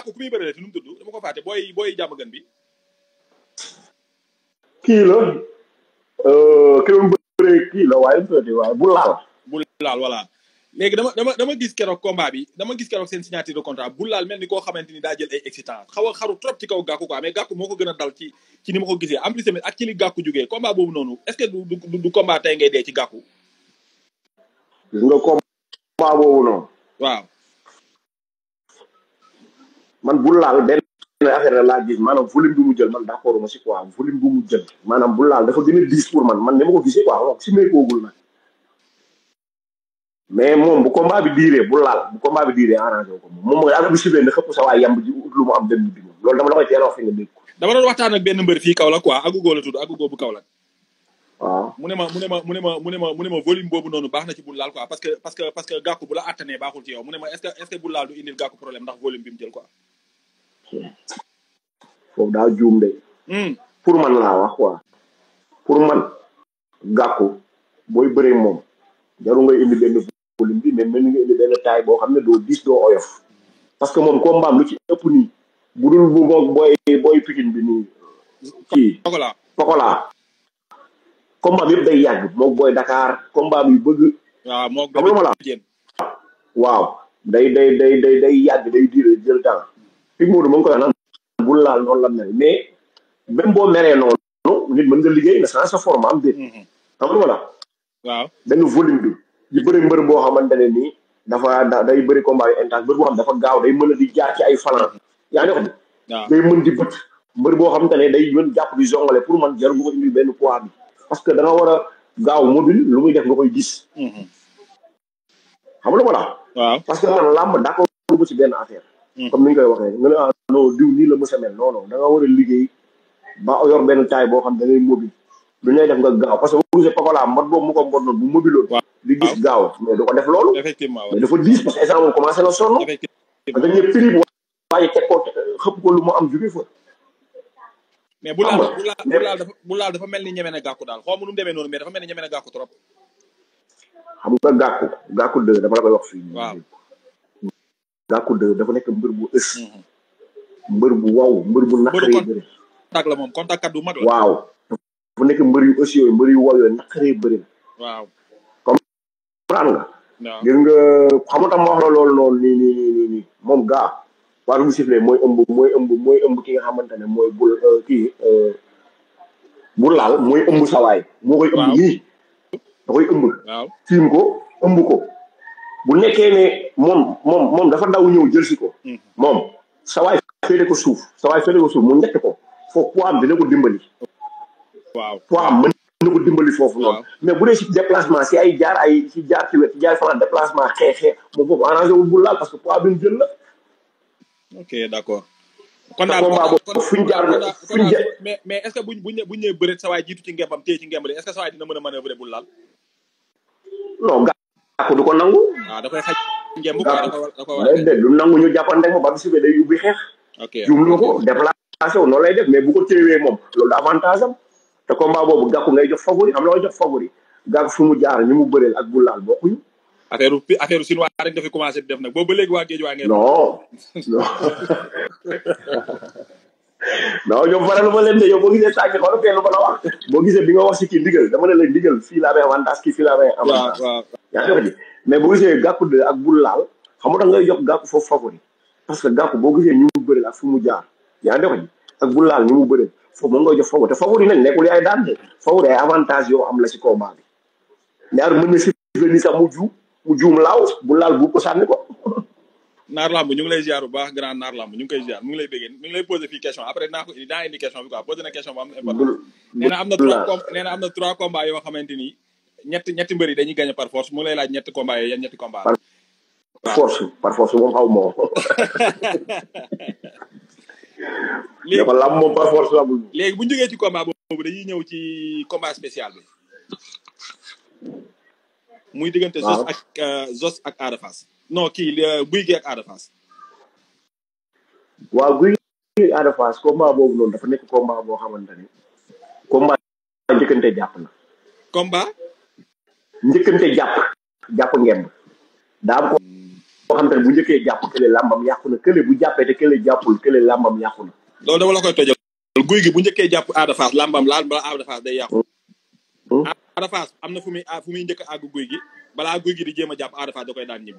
gàkku ku muy bëree te nu mu tudd dama ko fàtte booy booy jàmm gën bi kii la euh, ki doon bëree kii la waaye peut waaye bu laal bu laal voilà léegi dama dama dama gis keroog combat bi dama gis keroog seen signature de contrat bu laal mel ni koo xamante ni daa jël ay excitant xaw a xaru trop ci kaw gàkku quoi mais gàkku moo ko gën a dal ci ci ni ma ko gisee en plus tamit ak ci li gàkku jógee combat boobu noonu est ce que du du du combat tey ngay dee ci gàkku gis nga combat boobu noonu waaw man bu laal benn affaire la laa gis maanaam volume bi mu jël man d'accord ma si quoi volume bi mu jël maanaam bu laal dafa gën a diis pour man man ni ma ko gisee quoi wax si meekoogul nag mais moom bu combat bi diiree bu laal bu combat bi diiree arrangé wu ko moom moom mooy affaire bi siblee na xëpp sa waay yamb ji ut lu mu am dem bi moom loolu dama la koy teel a wax fi nga dégg ko dama doon waxtaan ak benn mbër fii Kaolack quoi agugoo la tudd agugoo bu Kaolack waaw mu ne ma mu ne ma mu ne ma mu ne ma mu ne ma volume boobu noonu baax na ci bul laal quoi parce que parce que parce que gàkku bu la attanee baaxul ci yow mu ne ma est ce que est ce que bul laal du indil gàkku problème ndax volume bi mu jël quoi foofu daa juum de hum pour man laa wax quoi pour man gàkku booy bëree moom jaru ngay indi benn volume bi mais mel ni nga indi benn taay boo xam ne doo diis doo oyof parce que moom combat am lu ci ëpp nii bu dul bu moog booy booy pikin bi nii kii Pokola Pokola combat bi yëpp day yàgg moog booy Dakar combat bi bëgg waaw moo xam nga lu ma la wax jéen waaw day day day day day yàgg day diire jël temps fi Modou ma ngi koy wax naan bul laal noonu la mel mais même boo meree noonu nit mën nga liggéey na sans sa forme am déet xam nga lu ma la wax waaw benn volume bi di bëri mbër boo xamante ne nii dafa da day bëri combat yu intense mbër boo xam dafa gaaw day mën a di jaar ci ay falan yaa ngi xam waaw day mën di bët mbër boo xamante ne day mën jàpp di jongale pour man jarul nga ko indi benn poids bi parce que da nga war a gaaw mobile lu muy def nga koy gis xam nga lu ma la wax waaw parce que man làmb d'accord bu ci benn affaire Hmm. comme ni ñu koy waxee nga ne ah non diw nii la mës a mel non non da nga war a liggéey ba yor benn taay boo xam da ngay mobile lu ñuy def nga gaaw parce que bu gisee Pokola mbot boobu mu ko mbot noonu bu mobiloon waaw di gis gaaw mais du ko def loolu effectivement mais waaw dafa diis parce que instant moom commencé na sonn parce effectivement que ñëpp prix waaye teg ko xëpp ko lu mu am jóge fa mais bu laal xam nga bu laal bu laal dafa bu laal dafa mel ni ñeme na gàkku daal xaw ma nu mu demee noonu mais dafa mel ni ñeme na gàkku trop xam nga gàkku gàkku dë dama la koy wax fii waaw gàkku dë dafa nekk mbër bu ës mbër bu waw mbër bu naqaree kon- bëri contact la moom contact kat bu mag la waaw dafa nekk mbër yu ës yooyu mbër yu waw yooyu naqaree bëri la waaw comprendre nga waaw gis nga xam nga tam ma wax la loolu noonu nii nii nii nii nii moom gaa waa bu siflee mooy ëmb mooy ëmb mooy ëmb ki nga xamante ne mooy bul euh, kii euh, bu laal mooy ëmb sawaay moo koy ëmb Waaw. nii da koy ëmb waaw tiim ko ëmb ko bu nekkee ne moom moom moom dafa daw ñëw jël si ko Mhm. moom sawaay féete ko suuf sawaay féete ko suuf mu ñett ko foofu poids am dina ko dimbali waaw poids am mën na ko dimbali foofu noonu Waaw. mais bu dee si déplacement si ay jaar ay si jaar ci wet jaar fan déplacement xeexee moom foofu arrangé wul bu laal parce que poids bi mu jël la ok d' accord kon Te daal combat kon boobu fuñ jaar kon daal- kon fuñ daal- jaar- mais mais est ce que buñ buñ buñ ñëwee bëreet sa waay jiitu ci ngembam téye ci ngembali est ce que sa waay dina mën a manœuvrer bul laal non gàkku du ko nangu waaw da koy xaj ngemb quoi da ko war da ko war a day de du nangu ñu jàppante ko ba bi sibee day ubbi xeex ok jumlu ko déplacé wu noonu lay def mais bu ko téewee moom loolu da avantage am te combat boobu gàkku ngay jox favori am loo jox favori gàkku fi mu jaar ñu mu bëreel ak bu laal bokkuñu affaire pi affaire chinois rek nga fi commencé di def nag boobu ba léegi waa géej waa ngeen non non non ñoom faral ma leen de yow boo gisee sànni xool kenn ba la wax boo gisee bi nga wax si kii ndigal dama ne la ndigal fii laa may avantage kii fii laa may waaw avantage waaw yaa ngi wax ji mais boo gisee gàkku de ak bul laal xam nga da ngay jox gàkku foofu favori parce que gàkku boo gisee ñu mu bëreel ak fu mu jaar yaa ngi wax ji ak bul laal ñu mu bëreel foofu moom ngay jox favori te favori nag nekkul yaay daan de favori ay avantage yoo am la si combat bi ñaar mën na si ni sax mu juum mu juum laaw bu laal bu ko sànni ko naar lamb ñu ngi lay ziar bu baax grand naar lamb ñu ngi koy ziar mu ngi lay béggee mi ngi lay posé fii question après naa ko indi naa indi question bi quoi posé na question bu am important bul nee na am na bul trois laal. com nee na am na trois combats yoo xamante ni ñetti ñetti mbër yi dañuy gagné par force mu ngi lay laaj ñetti combats yooyu yan ñetti combats la. Par force par force moom xaw ma ko léegi dafa lam moom par force amul léegi bu ñu jógee ci combat boobu dañuy ñëw ci combat spécial bi muy diggante Zos Waaw. ak euh, Zos ak Ada Fass non kii euh, Guy gi ak Ada Fass waaw guy gi Ada Fass combat boobu noonu dafa nekk combat boo xamante ni combat njëkkante jàpp na combat njëkkante jàpp jàpp ngemb daa am xam te ne bu njëkkee jàpp kële làmbam yàqu na kële bu jàppee te kële jàppul kële làmbam yàqu na loolu dama la koy tojal guy gi bu njëkkee jàpp Ada Fass lambam laal bala Ada Fass day yàqu Hmm. Ada Fass am na fu muy fu muy njëkk a àgg guy gi balaa guy gi di jéem a jàpp Ada Fass da koy daan ñibbi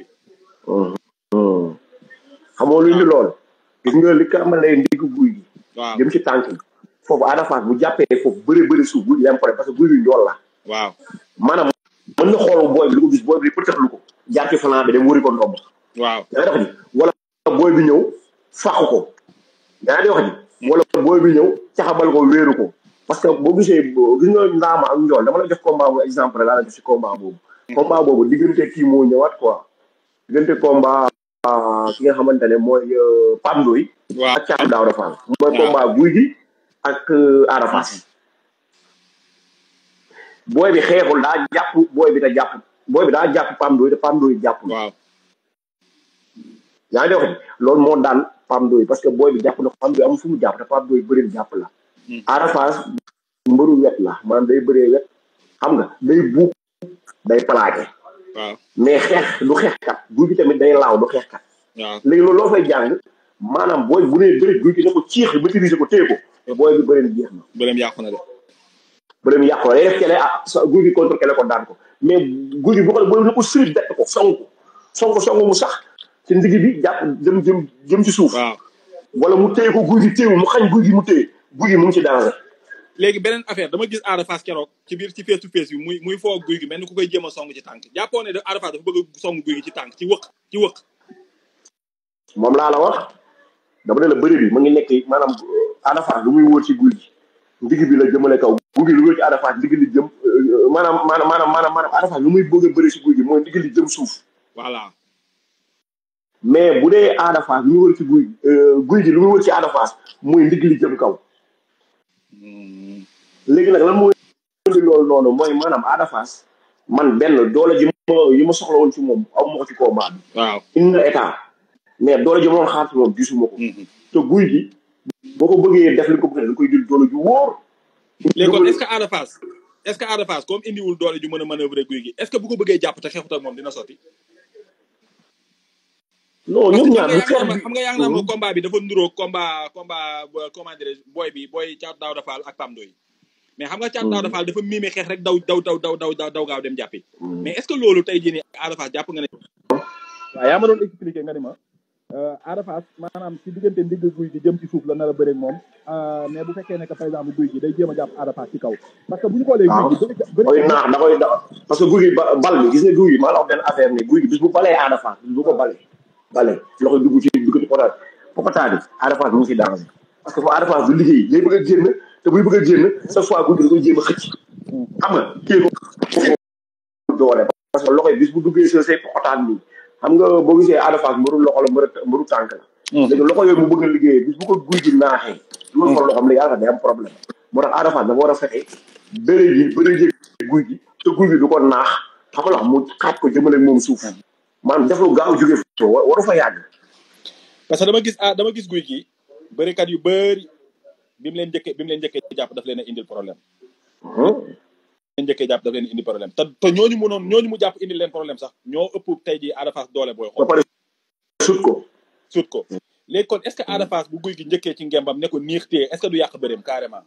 xamoo lu ñu lool gis nga li ko amalee ndigg guy gi waaw jëm ci tànk yi foofu Ada Fass bu jàppee foofu bëri bëri suuf guy gi dem pare parce que guy gi njool la waaw maanaam mën na xool booy bi li ko gis booy bi pëtax lu ko jaar ci flanc bi dem wëri ko ndomb waaw yaa ngi wax ji wala booy bi ñëw fàq ko yaa ngi wax ji wala booy bi ñëw caxabal ko wéeru ko parce que boo gisee boo- gis nga ndaama ak njool dama la jox combat bu exemple laa la jox si combat boobu combat boobu diggante kii moo ñëwaat quoi diggante combat ah, ki nga xamante ne mooy euh, Pape Ndoye waaw ak Thiatou Daouda Fall mooy waaw. combat guy gi ak euh, Ada Fass booy bi xeexul daa jàpp booy bi da jàpp booy bi daa jàpp Pape Ndoye te Pape Ndoye jàppul waaw yaa ngi wax ni loolu moo daan Pape Ndoye parce que booy bi jàpp na Pape Ndoye amul fu mu jàpp te Pape Ndoye bëri jàpp la Hmm. Ada Fass mbëru wet la maanaam day bëree wet xam nga day buub day plaqué waaw mais xeex du xeexkat guy gi tamit day laaw du xeexkat waaw léegi loolu loo fay jàng maanaam booy bu nee bëri guy gi ne ko ciix maîtriser ko téye ko booy bi bëri na jeex na bëreem yàqu na de bëri mu yàqu la day def kele ah sa guy gi contre kele ko daan ko mais guy gi bu ko booy bi ne ko sirip bett ko song ko song ko song mu sax ci ndigg bi jàpp jëm jëm jëm ci suuf waaw wala mu téye ko guy gi téewu mu xañ guy gi mu téye guy gi mu ngi ci danger léegi beneen affaire dama gis Ada Fass keroog ci biir ci face to face bi muy muy foo guy gi mel ni ku koy jéem a song ci tànk jàppoo ne de Ada Fass dafa bëgg a song guy gi ci tànk ci wëq ci wëq moom laa la wax dama ne la bëri bi mu ngi nekk maanaam euh, Ada Fass lu muy wóor ci guy gi ndigg bi la jëmale kaw guy gi lu wóor ci Ada Fass ndigg li jëm euh, maanaam maanaam maanaam maanaam maanaam Ada Fass lu muy bëgg a bëri ci guy gi mooy ndigg li jëm suuf voilà mais bu dee Ada Fass lu muy wóor ci guy gi euh, guy gi lu muy wóor ci Ada Fass mooy ndigg li jëm kaw Hmm. léegi nag lan mooy indi loolu noonu mooy maanaam Ada Fass man benn doole ji ma yi ma soxla woon ci moom aw ma ko ci combat bi waaw indi na état mais doole ji ma doon xaar ci moom gisuma ko Mhm. te guy gi boo ko bëggee def li ko bëgg da nga koy jël doole ju wóor léegi kon est-ce que Ada Fass est-ce que Ada Fass comme indiwul doole ju mën a manœuvrer guy gi est-ce que bu ko bëggee jàpp te xeexut ak moom dina sotti non parce ñoom que ñaar bu xam xeex nga bi xam nga yaa ngi naan ma combat bi dafa nduróo combat combat bo- comment dirais booy bi booy Thiatou Daouda Fall ak Pam Ndoye mais xam nga Thiatou Daouda Fall dafa miime xeex rek daw daw daw daw daw daw daw gaaw dem jàppi mais est-ce que loolu tey jii nii Ada Fass jàpp nga ne waaw yaa ma doon expliquer nga ni ma Ada Fass maanaam ci diggante ndigg guy gi jëm ci suuf la nar a bëre ak moom mais bu fekkee ne que par exemple guy gi day jéem a jàpp Ada Fass ci kaw parce que bu ñu xoolee waaw guy gi da koy bëri naax da koy da parce que guy gi ba- bal bi gis nga guy gi maa la wax benn affaire ni guy gi bis bu balee Ada Fass bis bu ko balee balee loxo dugg ci dugg ci potaat popataa bi Ada Fass mu ngi ci danger parce que foo Ada Fass du liggéey day bëgg a génn te buy bëgg a génn chaque fois guy gi da koy jéem a xëcc xam nga téye ko doole parce que loxo yi bis bu duggee sa say popataan nii xam nga boo gisee Ada Fass mbëru loxo la mbëru mbëru tànk la léegi loxo yooyu mu bëgg a liggéeyee bis bu ko guy gi naaxee loolu fa loxoom léegi Ada Fass day am problème moo tax Ada Fass dafa war a fexe bëre ji bëre ji guy gi te guy gi du ko naax xam nga mu xaaj ko jëmale moom suuf maanaam def lu gaaw jóge fa wa- waru fa yàgg parce que dama gis ah dama gis guy gi bërikat yu bëri bi mu leen njëkkee bi mu leen njëkkee jàpp daf leen a indil problème leen njëkkee jàpp daf leen indil problème te te ñooñu mu noonu ñooñu mu jàpp indil leen problème sax ñoo ëpp tey jii Ada Fass doole booy ba xool pare sut ko sut ko léegi kon est-ce que Ada Fass bu guy gi njëkkee ci ngembam ne ko niix téye est-ce que du yàq bëreem carrément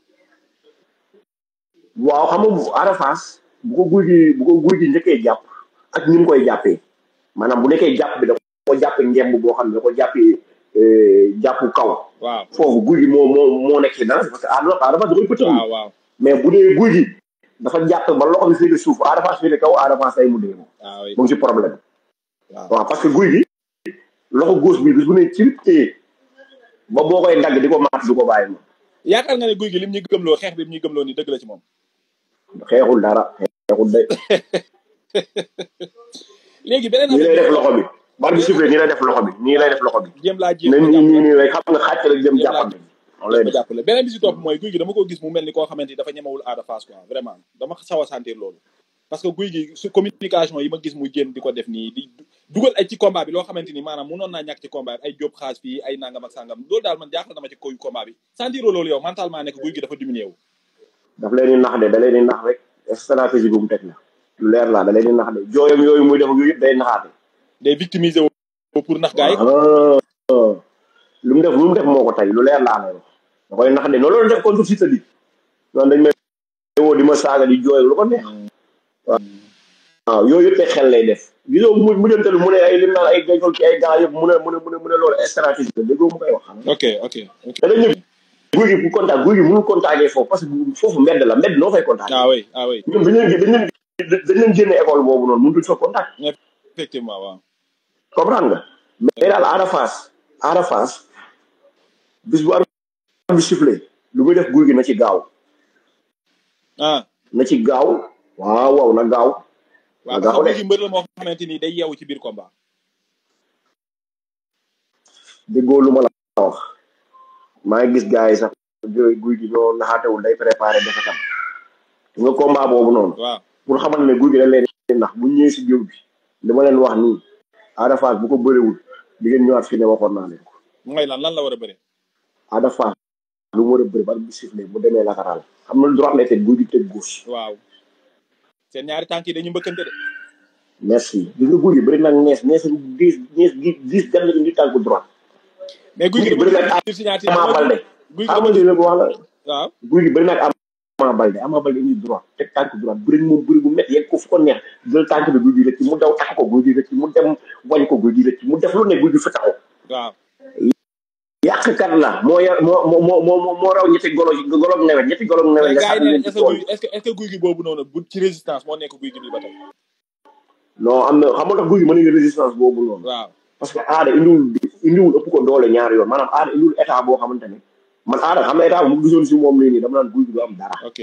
waaw xam nga bu Ada Fass bu ko guy gi bu ko guy gi njëkkee jàpp ak ni mu koy jàppee maanaam bu nekkee jàpp bi da ko jàppee ngemb boo xam ne da ko jàppee eh, jàpp kaw waaw foofu guy gi moo moo moo nekk ci danger parce que Ada Ada Fass da koy pëtëxlu waaw waaw mais bu dee guy gi dafa jàpp ba loxo bi féete suuf Ada Fass féete kaw Ada Fass day mu dee moom waaw oui. mu ngi ci problème waaw waaw parce que guy gi loxo gauche bi bis bu ne ci téye ba boo koy dagg di ko maat du ko bàyyi moom yaakaar nga ne guy gi lim ñu gëmloo xeex bi lim ñu gëmloo ni dëgg la ci moom xeexul dara xeexul day léegi beneen nii lay def affaire loxo bi bar bi sifflé nii lay def loxo bi nii lay def loxo bi jéem laa jéem ne a nii jàpp nii nii rek xam nga xàcc rek jëm Jéem laa- jàppante noonu lay ma def jàppale beneen bi si topp mooy guy gi dama ko gis mu mel ni koo xamante ni dafa ñemewul Ada Fass quoi vraiment dama saw a sentir loolu parce que guy gi su communication yi ma gis muy génn di ko def nii di dugal ay ci combat bi loo xamante ni maanaam munoon naa ñàkk ci combat bi ay jóob xaas fii ay nangam ak sangam loolu daal man jaaxal na ma ci koy combat bi sentiroo loolu yow mentalement nekk guy gi dafa diminué wu daf leen di nax de da leen di nax rek stratégie bu mu teg la lu leer la da leen di nax de jooyam yooyu muy def yooyu yëpp day naxaate day victimiser wu pour nax gars yi ah lu mu def lu mu def moo ko tey lu leer laa lay wax da koy nax de noonu la doon def contre Siteu bi noonu dañ may woo di ma saaga di jooy lu ko neex waaw yooyu yëpp ay xel lay def gisoo mu mujjantalu mu ne ay lim naan ay gayol ci ay gars yëpp mu ne mu ne mu ne mu ne loolu stratégie la déggoo mu koy wax xam ok ok ok te dañ ñëw guy gi pour contact guy gi mënul contacter foofu parce que foofu mbedd la mbedd noo fay contacter ah oui ah oui ñoom dañ leen dañ leen dañ leen génne école boobu noonu mënutuñ fa contact effectivement waaw comprendre nga mais daal Ada Fass Ada Fass bis bu arbitre bi sifflé lu muy def guy gi na ci gaaw ah na ci gaaw waaw waaw na gaaw waaw Nga parce que xoolee. léegi mbër la moo xamante ni day yeewu ci biir combat déggoo lu ma la wax maa ngi gis gars yi sax guy guy gi ñoo naxaatewul day préparé defetam nga combat boobu noonu waaw pour xamal ne guy gi dañ leen di ndax bu ñëwee si géew bi li ma leen wax nii Ada Fass bu ko bëriwul di ngeen ñëwaat fi ne waxoon naa leen ko mooy lan lan la war a bëre Ada Fass lu mu war a bëri ba bi sifflé mu demee latéral xam na droite lay teg guy gi teg gauche waaw seen ñaari tànk yi dañu mbëkkante de merci gis nga guy gi bëri nag nees nees diis nees diis gan la indi tànku droite mais guy gi Guy gi bëri na dama gis signature Ama Balde guy gi xam dama nga li ko wax la waaw guy gi bëri nag Ama Balde Ama Balde indi droite teg tànk droite bëri moom bëri bu métti yegg ko fu ko neex jël tànk bi guy gi rëcc mu daw takk ko guy gi rëcc mu dem wañ ko guy gi rëcc mu def lu ne guy gi fa taxaw waaw yàqkat la moo ya moo moo moo moo moo raw ñetti golo golo nawet ñetti golo nawet mais nga gars yi sànni ne leen ci est-ce que tool guy est-ce que est-ce que guy gi boobu noonu bu ci résistance moo nekk guy gi bi ba tey non am na xam nga tax guy gi mën nga résistance boobu noonu waaw parce que aada indiwul indiwul ëpp ko doole ñaari yoon maanaam aada indiwul état boo xamante ne man aada xam na état bu mu gisoon si moom nii nii dama naan guy gi du am dara ok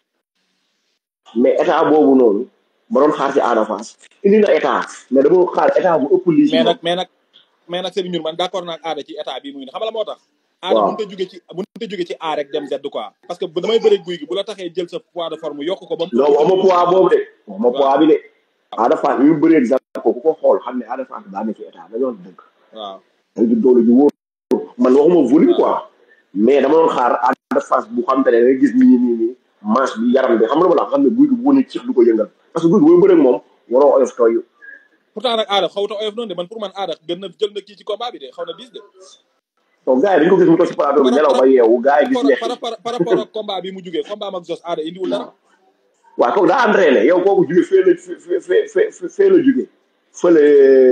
mais état boobu noonu ma doon xaar ci aada Fass indi na état mais dama doon xaar état bu ëpp lii si mais moom nag mais nag mais nag Serigne Ndiour man d'accord naa ak aada ci état bi muy ne xam nga la moo tax aada Waaw. mënut a jóge ci mënut a jóge ci A rek dem Z quoi parce que bu damay bëre guy gi bu la taxee jël sa poids de forme yokk ko ba mu non waxuma poids boobu de waxuma poids bi de aada Fass ñu bëree Zarko ko ku ko xool xam ne aada Fass daa ne ci état dañoo dëgg waaw dañ ci doole ju wóor man waxuma volume quoi mais dama doon xaar aada Fass bu xam te ne nga gis nii nii nii manche bi yaram bi xam nga la xam ne guy gi bu ne cix du ko yëngal parce que guy gi booy bëre ak moom waroo oyof tooy pourtant nag aada xawta oyof noonu de man pour man aada gën na jël na kii ci combat bi de xaw na bis de donc gars yi dañ ko gis mu toog ci plateau bi nelaw ba yeewu gars yi gis par leex par par par rapport ak combat bi mu jugee combat am ak Zos aada indiwul dara waaw kooku daa entraîné yow kooku jóge fee la fee fee fee fee la jóge fële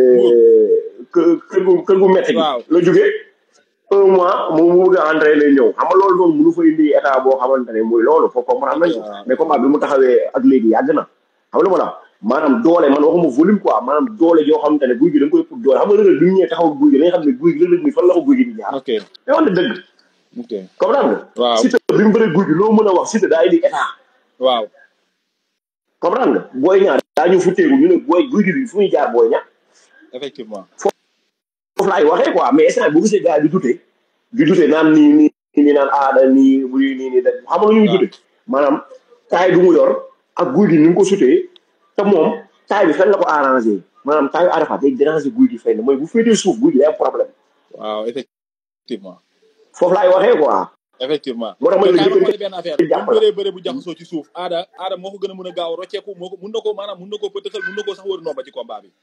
kë kër gu kër gu metti gi Waaw. la jóge un mois mu mu bëgg a entraîné ñëw xam nga loolu noonu mënu fa indi état boo xamante ne mooy loolu foofu comprendre nañ ko Waaw. mais combat bi mu taxawee ak léegi yàgg na xam nga lu ma la wax maanaam doole man waxuma volume quoi maanaam doole yoo xamante ne guy gi da nga koy pour doole xam nga rëg bi ñu ñëwee taxaw ak guy gi dañuy xam ne guy gi rëg mi fan la ko guy gi di jaar ok mais wax na dëgg ok comprendre nga waaw Siteu bi mu bëree guy gi loo mën a wax Siteu daa indi état waaw comprendre nga booy ñaar daa ñu futteeku ñu ne booy guy gi bi fu muy jaar booy ñaar effectivement foofu laay waxee quoi mais instant bu gisee gars yi di dute di dute naan nii nii nii naan aada nii bu nii nii da xam nga lu ñuy waaw. dute maanaam taay bi mu yor ak guy gi ni mu ko sutee te moom taay bi fenn la ko arrangé maanaam taayu Arafat day déranger guy gi fenn mooy bu féetee suuf guy gi day am problème waaw effectivement foofu laay waxee quoi effectivement moo tax ma mais ne la kaay ma jëkkër xoolee benn affaire di bu jàpp la. bëree bëre bu jaxasoo ci suuf aada aada moo ko gën a mën a gaaw rocceeku moo ko mun na ko maanaam mun na koo pëtëxal mun na koo sax wër nomba ci combat bi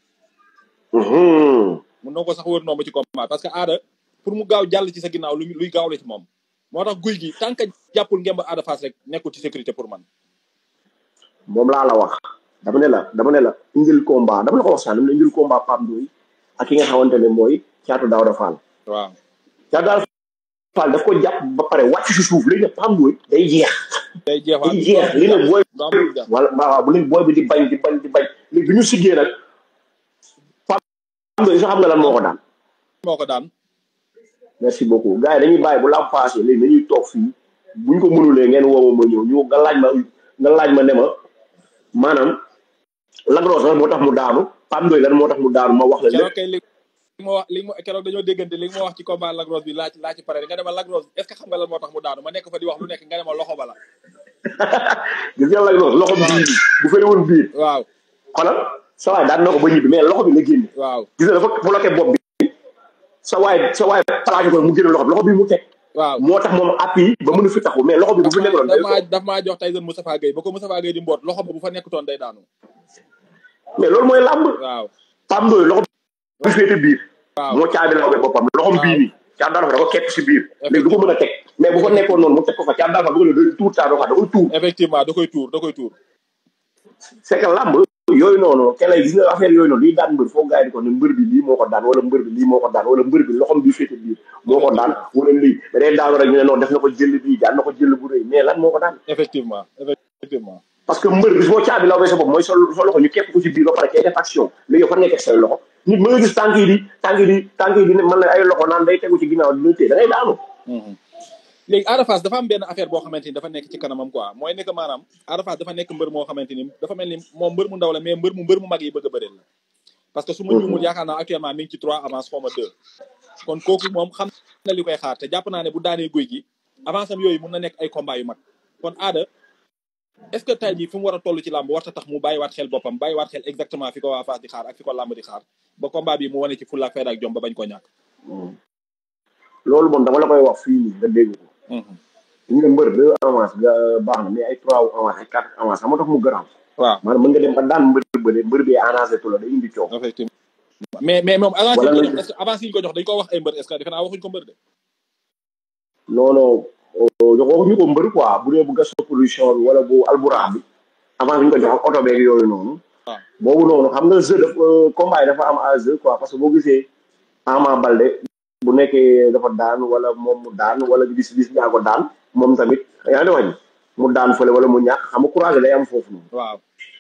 Mhm. mun na ko sax wër nomba ci combat parce que aada pour mu gaaw jàll ci sa ginnaaw luy luy gaaw la ci moom moo tax guy gi tant que jàppul ngemb aada face rek nekkul ci sécurité pour man moom laa la wax dama ne la dama ne la indil combat dama la ko wax sax dama ne indil combat Pape Ndoye ak ki nga xamante ne mooy caatu Daouda Fall waaw caatu Daouda Fall daf ko jàpp ba pare wàcc si suuf léegi nag Pape Ndoye day jeex day jeexaat day jeex li ne booy du am lu mu wala waaw bu léegi booy bi di bañ di bañ di bañ léegi bi ñu siggee nag Pape Ndoye sax xam nga lan moo ko daan moo ko daan merci beaucoup gars yi dañuy bàyyi bu lam passé léegi dañuy toog fii buñ ko mënulee ngeen woo ma ma ñëw ñu nga laaj ma nga laaj ma ne ma maanaam lagros lan moo tax mu daanu Pape Ndoye lan moo tax mu daanu ma wax la lépp keroog kay li li ma wax li ma keroog dañoo déggante li ma wax ci combat Lagros bi laaj laaj ci pare nga dema Lagros est ce que xam nga lan moo tax mu daanu ma nekk fa di wax lu nekk nga dema loxo bala gis nga lagros loxo bi bu fële woon biir waaw xoolal sa waay daan na ko ba ñibbi mais loxo bi la génne waaw gis nga dafa bloqué bopp bi sa waay sa waay plaqué ko mu génne loxo bi loxo bi mu teg waaw moo tax moom appui ba mën a fi taxu mais loxo bi bu fi nekkoon daf day maa daf maa jox Tyson Moustapha Gueye ba ko Moustapha Gueye di mboot loxo ba bu fa nekkutoon day daanu mais loolu mooy làmb waaw Pape Ndoye loxo bi féete biir waaw moo caabi lawbe boppam loxom bii nii caat daal fa da ko kekk si biir léegi du ko mën a teg mais bu ko nekkoon noonu mu teg ko fa caat daal fa bu ko ne day tuur caat daal fa da koy tuur effectivement da koy tuur da koy tuur c'est que làmb yooyu noonu keneen gis nga affaire yooyu noonu liy daan mbër foo gars yi di ko ne mbër bi lii moo ko daan wala mbër bi lii moo ko daan wala mbër bi loxom bi féete biir moo ko daan wala lii da day daanu rek ñu ne noonu def na ko jël bii daan na ko jël bu rëy mais lan moo ko daan effectivement effectivement parce que mbër bis boo caabi lawbee sa bopp mooy sol sa loxo ñu képp ko ci biir ba pare kay def action léegi yow fan ngay teg say loxo nit mën nga gis tànk yi di tànk yi di tànk yi di mën na ay loxo naan day tegu ci ginnaaw dina téye da ngay daanu léegi Ada Fass dafa am benn affaire boo xamante ni dafa nekk ci kanamam quoi mooy nekk maanaam Ada Fass dafa nekk mbër moo xamante ni dafa mel ni moom mbër mu ndaw la mais mbër mu mbër mu mag yi bëgg a bëreel la parce que su ma juumul yaakaar naa actuellement mi ngi ci trois avance xaw ma deux kon kooku moom xam na li koy xaar te jàpp naa ne bu daanee guy gi avance am yooyu mun na nekk ay combat yu mag kon Ada est-ce que tey jii fi mu war a toll ci làmb warta tax mu bàyyiwaat xel boppam bàyyiwaat xel exactement fi ko waa Fass di xaar ak fi ko làmb di xaar ba combat bi mu wane ci fulla ak fayda ak jom ba bañ ko ñàkk loolu moom dama la koy wax fii nii nga dégg ko ñu ne mbër deux avance nga baax na mais ay trois avance ay quatre avance xam nga tax mu garaaw waaw maanaam mën nga dem ba daan mbër bële mbër bi arrangé tu la day indi coow effectivement mais mais moom avance yi Wala ñu ko nga- jox est-ce que avance yi ñu ko jox dañ ko wax ay mbër est-ce que defe naa waxuñ ko mbër de non non jox waxuñu ko mbër quoi bu dee bu gas production bi wala bu alburax bi avance bi ñu ko jox ak oto beeg yooyu noonu waaw boobu noonu xam nga jeu dafa combat yi dafa am à jeu quoi parce que boo gisee Ama Balde bu nekkee dafa daan wala moom mu daan wala bis bis ñaa ko daan moom tamit yaa ngi wax mu daan fële wala mu ñàkk xam nga courage day am foofu noonu waaw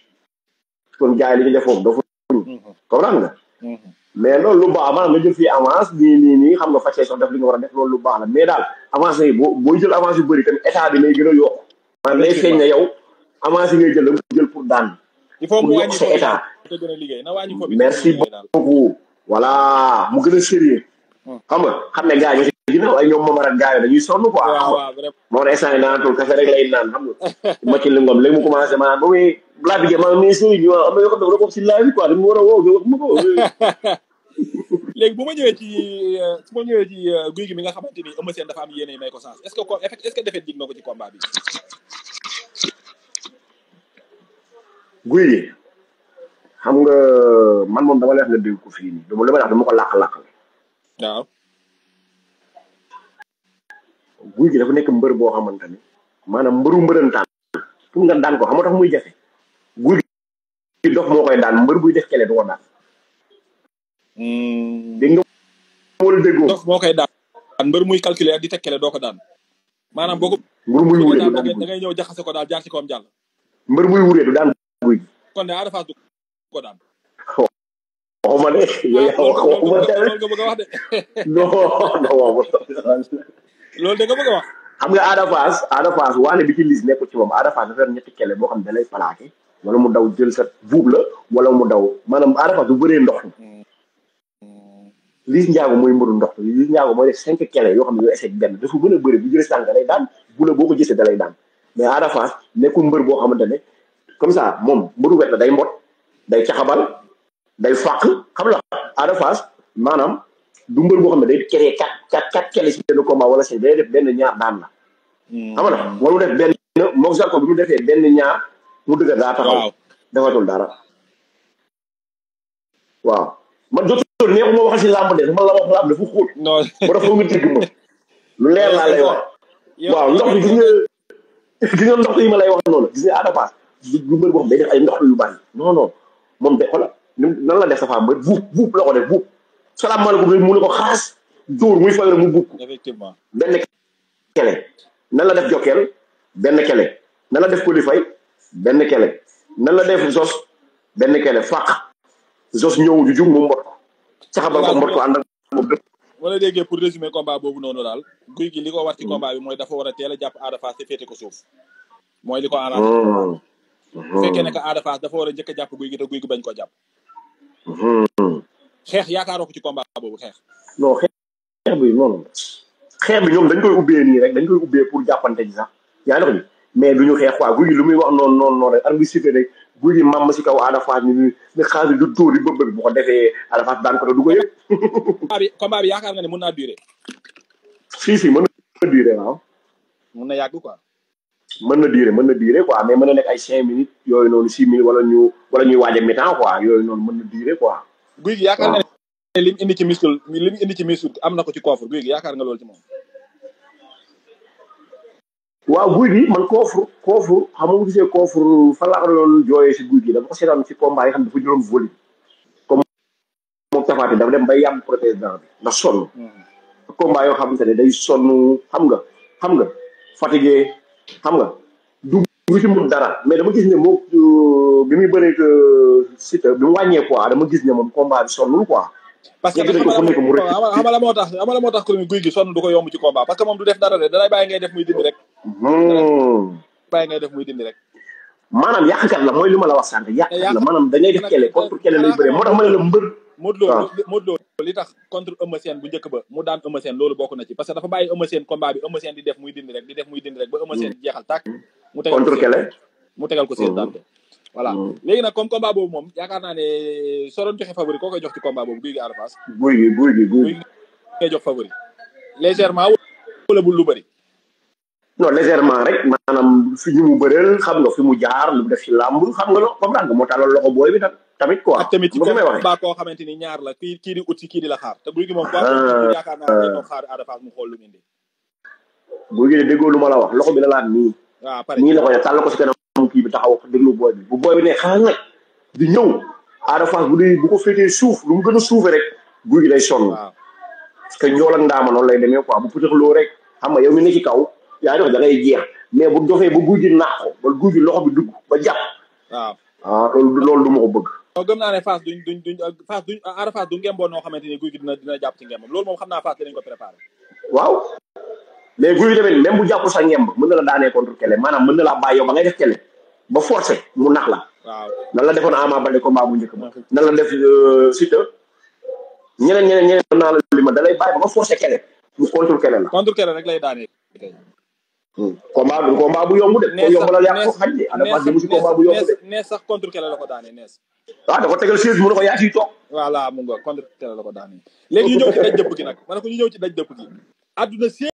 kon gars yi li ñu def foofu dafa Mhm, comprendre nga mhm. mais loolu lu baax maanaam nga jël fii avance nii nii nii xam nga fàccee sax def li nga war a def loolu lu baax la mais daal avance yi boo booy jël avance yu bëri tamit état bi lay gën a yokk maanaam lay feeñ ne yow avance yi ngay jël da nga ko jël pour daan il faut pour mu yokk wàññi sa ko bi état te gën a liggéey na wàññi ko bi merci te gën a liggéey daal beaucoup voilà mu gën a sérieux Hmm. xam nga xam ne gars yi si ginnaaw ay ñoom Momar ak gars yi dañuy sonn quoi xam waaw nga waaw vraiment moo tax instant yi naanatul café rek lay naan xam nga ma ci lingom léegi mu commencé maanaam ba muy laa bi ma mais sëriñ ñu am na yoo xam ne ko si live bi quoi dañu war a woo nga wax ma ko léegi bu ma ñëwee ci euh, su ma ñëwee ci euh, guy gi mi nga xamante ni Eumeu Sène dafa am yéene may ko sens est-ce que ko est-ce que defet jig na ko ci combat bi guy gi xam nga man moom dama lay wax nga dégg ko fii nii dama dama lay wax dama ko làq-làq waaw guy gi dafa nekk mbër boo xamante ni maanaam mbëru mbërëntaan pour nga daan ko xam nga tax muy jafe guy gi dof moo koy daan mbër buy def kele du ko daan dégg nga wala déggoo dof moo koy daan mbër muy calculer ak di tekkale doo ko daan maanaam boo ko mbër muy bëggee wuree daan du da daan ngay da ngay ñëw jaxase ko daal jaar ci kawam jàll mbër muy wuree du daan guy gi kon de Ada Fass du ko daan waxuma de yow yaa wax waxuma de loolu nga bëgg a wax de non non waxuma loolu de nga bëgg a wax xam nga Ada Fass Ada Fass waane bi ci lis nekkul ci moom Ada Fass dafa yor ñetti kele boo xam ne da lay plaqué wala mu daw jël sa buub la wala mu daw maanaam Ada Fass du bëree ndox Liss Ndiago mooy mbëru ndox mi Liss Ndiago mooy def cinq kele yoo xam ne yoo essayé benn dafa mën a bëri bu jëlee tànk da lay daan bu la boo ko gisee da lay daan mais Ada Fass nekkul mbër boo xamante ne comme ça moom mbëru wet la day mbot day caxabal day fàq xam la Ada Fass maanaam du mbër boo xam ne day créé quatre quatre quatre kele si benn combat wala si day def benn ñaar daan la xam nga wala mu def benn moom Zarko bi mu defee benn ñaar mu dëgg daa taxaw waaw defatul dara waaw man jotul neexuma wax si làmb de dama la wax làmb dafa xóot non ba dafa nga dégg ma lu leer laa lay wax yow waaw ndox bi gis nga gis nga ndox yi ma lay wax noonu gis nga Ada Fass du du mbër boo xam day def ay ndox yu bari non non moom de xoolal ni- nan la def sa femme ba buub buub la ko def buub salaamaaleykum rek mu ne ko xaas dóor muy fay rek mu buub ko effectivement benn kele nan la def jokkeel benn kele nan la def kolifay benn kele nan la def zos benn kele fàq zos ñëw ju jug mu mbot ko caxabal ko mbot ko ànd ak moom dëpp wala déggee pour résumer combat boobu noonu daal guy gi li ko war ci combat bi mooy dafa war a teel a jàpp Ada Fass te féete ko suuf mooy li ko arrangé bu fekkee ne que Ada Fass dafa war a njëkk a jàpp guy gi te guy gi bañ ko jàpp xeex yaakaaroo ko ci combat boobu xeex non xeex xeex bi noonu xeex bi ñoom dañ koy ubbee nii rek dañ koy ubbee pour jàppante ji sax yaa ngi wax ni mais duñu xeex quoi guy gi lu muy wax noonu noonu noonu rek ar bi sifé rek guy gi mam si kaw Ada Fass ni ni ni xaar bi du tóor di bëbb bi bu ko defee Ada Fass daan ko te du ko yëg combat bi combat bi yaakaar nga ne mën naa durer si si mën na durer waaw mën na yàgg quoi mën na durer mën na durer quoi mais mën na nekk ay cinq minutes yooyu noonu six minutes wala ñu wala ñuy waaj a mi-temps quoi yooyu noonu mën na durer quoi guy gi yaakaar nga ne lim indi ci misul lim indi ci misul am na ko ci coffre guy gi yaakaar nga loolu ci moom waaw guy gi man koofur koofur xam nga bu gisee koofur fan laa ko doon jooyee si guy gi dafa ko seetaan si combat yi xam ne dafa jëloon volume comme moom tafaati dafa dem bay yàmm président bi ndax sonn combat yoo xamante ne day sonn xam nga xam nga fatigué xam nga du du ci mun dara mais dama gis ne moom bi muy bëree que Siteu bi mu wàññee quoi dama gis ne moom combat bi sonnul quoi parce que yegg nañ ko fu nekk mu rek xama la moo tax xama la moo tax ko guy gi sonn du ko yomb ci combat parce que moom du def dara de dalay bàyyi ngay def muy dindi rek bàyyi ngay def muy dindi rek maanaam yàqkat la mooy li ma la wax sànq yàqkat la maanaam da ngay def kele contre kele lay bëree moo tax ma ne la mbër Modou Lo Modou Lo li tax contre Eumeu Sène bu njëkk ba mu daan Eumeu Sène loolu bokk na ci parce que dafa bàyyi Eumeu Sène combat bi Eumeu Sène di def muy dindi rek di def muy dindi rek ba Eumeu Sène jeexal tàkk mu tegal contre kele mu tegal ko seen daan voilà léegi nag comme combat boobu moom yaakaar naa ne soo doon joxe favori koo koy jox ci combat boobu guy gi Ada Fass guy gi guy gi guy gi ngay jox favori légèrement wala bul lu bëri non légèrement rek maanaam fi ñu mu bëreel xam nga fi mu jaar lu def ci làmb xam nga lo comprendre nga moo tàllal loxo booy bi tamit quoi ak tamit ci bu may waxee combat koo xamante ni ñaar la kii kii di ut si kii di la xaar te guy gi moom quoi yaakaar naa ne toog xaar Ada Fass mu xool lu mu indi guy gi de déggoo lu ma la wax loxo bi la laat nii waaw pare nii la ko ne tàll ko si kanam kii bi taxaw déglu booy bi bu booy bi ne xaaral nag di ñëw Ada Fass bu dee bu ko féetee suuf lu mu gën a suufee rek guy gi day sonn waaw parce que njool ak ndaama noonu lay demee quoi bu pëtaxloo rek xam nga yow mi ne ci kaw yaa dox da ngay jeex mais bu dofee ba guy gi naax ko ba guy gi loxo bi dugg ba jàpp waaw ah loolu loolu du ma ko bëgg non gëm naa ne Fass duñ duñ duñ Fass duñ Ada Fass du ngemboo noo xamante ni guy gi dina dina jàpp ci ngembam loolu moom xam naa Fass dinañ ko préparé waaw mais guy gi tamit même bu jàpp sa ngemb mën na la daanee contre kele maanaam mën na laa bàyyi yow ba ngay def kele ba forcé mu nax la waaw nan la defoon Ama Baldé combat bu njëkk ba nan la def Siteu ñeneen ñeneen ñeneen mën naa la li ma da lay bàyyi ba nga forcé kele mu contre kele la contre kere rek lay daanee kay combat du combat bu yomb de ko yomb la yàq ko xaj de Ada Fass demu si combat bu yomb de nees sax contre kele la ko daanee nees ah dafa tegal chaise mu ne ko yaa ciy toog voilà mu nga contre kele la ko daanee léegi ñu ñëw ci daj dëpp gi nag ma ne ko ñu ñëw ci daj dëpp gi adduna